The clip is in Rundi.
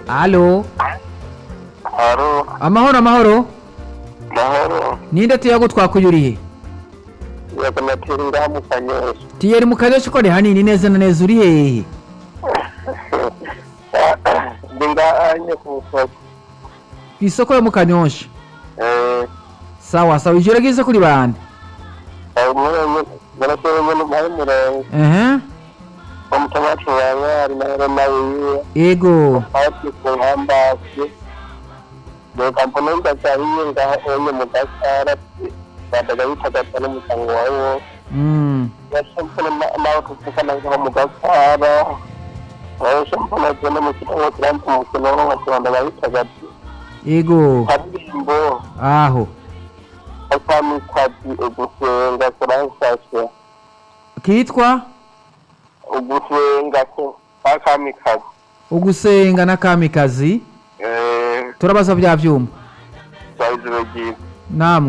alo Haro, amahoro amahoro mahoro, ninde tuyago twakuyuriye yakanatera ngaha mu kanyosha. tiyeri mu kanyosha ko ni hanini neza na neza uri hehe Ndi ngaha nye ku isoko. ku isoko yo mu kanyosha Eh, sawa sawa ijoro ryiza kuri bande aho mwenye, barashoboye mbona umuhaye umurongo. ehe Omutamati wawe ari na Roma wiwe. ego Hafi ku hambasi. Reka mbona ndacyariye ngaha onye mu gasara. Badaga bitagata n'umuryango wawe. mm. yashambona nawe tuvukana ngaho mu gasara. Yashambona agenda mu kirango kirampa umukino w'abanyarwanda babitagati. ego Karimbo. aho akamikazi ugusenga kuramfasha kitwa ugusenga ko akamikazi ugusenga na kamikazi eh turabaza bya vyuma cyaziro giye namwe